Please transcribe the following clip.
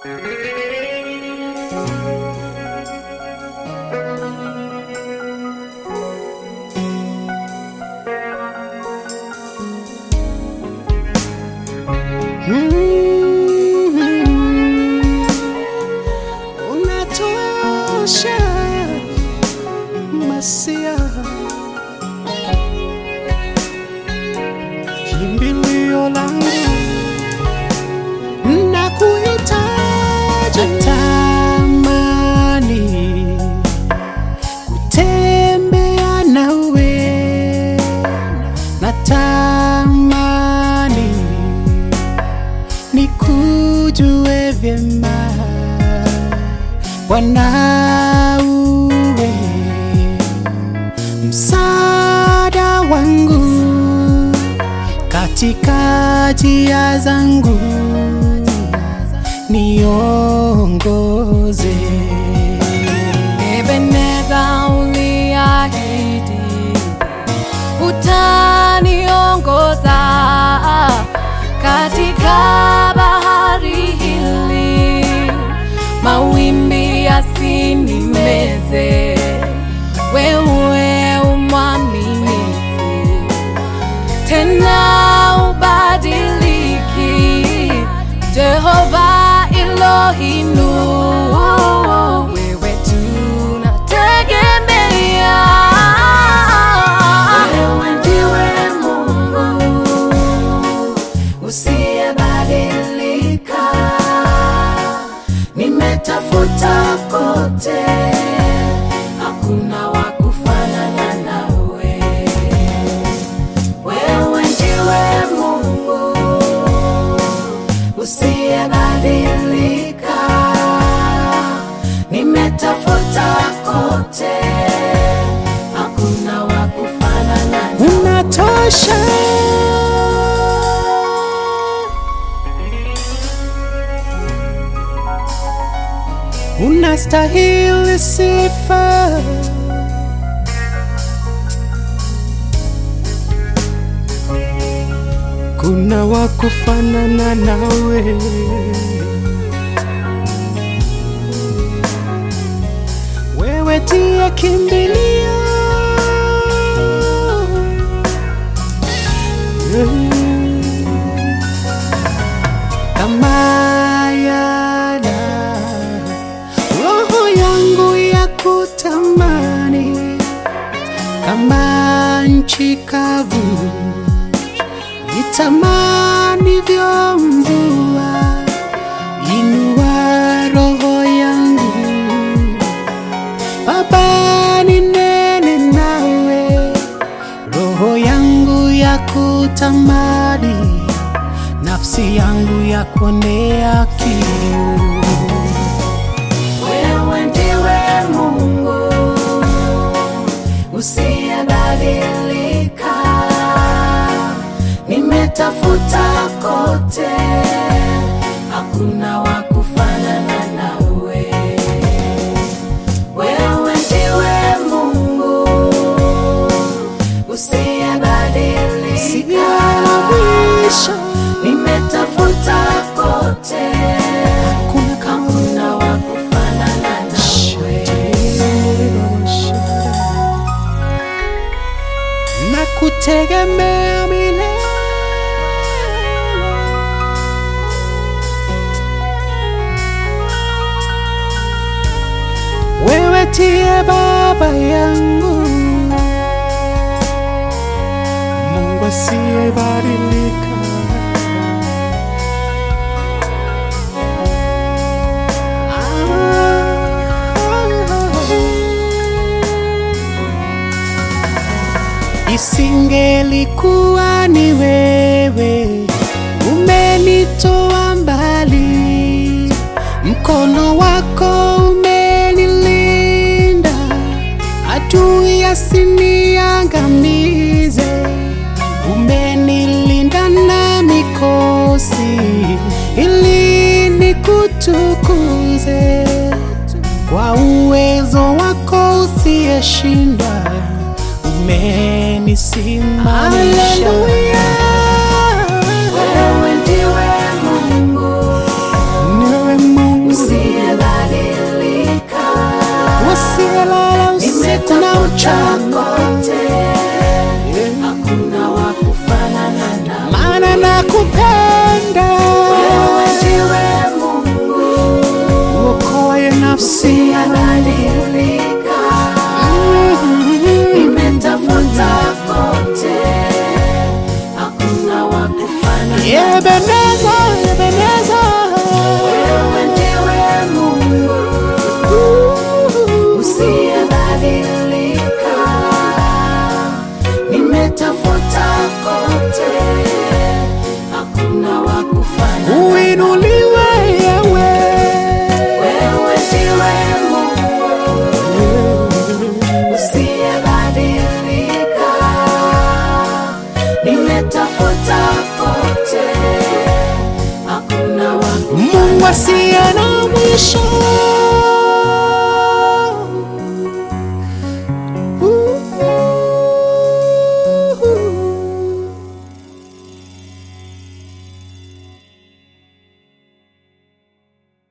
Mm, unatosha Masia, kimbilio langu na kuhitaji, natamani kutembea nawe, natamani nikujue vyema Bwana, uwe msaada wangu katika njia zangu, niongoze. Ebeneza uliahidi utaniongoza katika bahari hili, mawimbi yasinimeze. Wewe umwaminifu tena ubadiliki, Jehova Elohinu, wewe tunategemea. Wewe ndiwe Mungu usiyebadilika, nimetafuta kote, hakuna wa kufanana nawe. Wewe ndiwe Mungu usiyebadilika, nimetafuta kote, hakuna wa kufanana nawe. Unatosha unastahili sifa, kuna wa kufanana nawe. Wewe ndiye kimbilio kama yana roho yangu ya kutamani kama nchi kavu itamani vyo mvua inua roho yangu Baba ninene nawe roho yangu ya kutamani nafsi yangu ya kuonea kiu Wewe ndiwe Mungu usiyebadilika, nimetafuta kote, hakuna wa kufanana nawe. Wewe ndiwe Mungu usiyebadilika, Siyarabisha nimetafuta kote, kuna kama hakuna wa kufanana nawe. na kutegemea milele wewe tie baba yangu Mungu asiyebadilika Isingelikuwa ni wewe umenitoa mbali, mkono wako umenilinda, adui asiniangamize, umenilinda na mikosi ili nikutukuze kwa uwezo wako usiyeshinda umenisimamisha. Wewe ndiwe Mungu Niwe Mungu nakupenda wewe ndiwe Mungu uokoe nafsi usiyebadilika. Nimetafuta kote, hakuna wa kufanana. Ebeneza, Ebeneza Wewe ndiwe Mungu usiyebadilika. Nimetafuta kote, hakuna wa kufanana. uinuliwe yewe Wewe ndiwe Mungu usiyebadilika. Nimetafuta kote, hakuna wa Mungu asiye na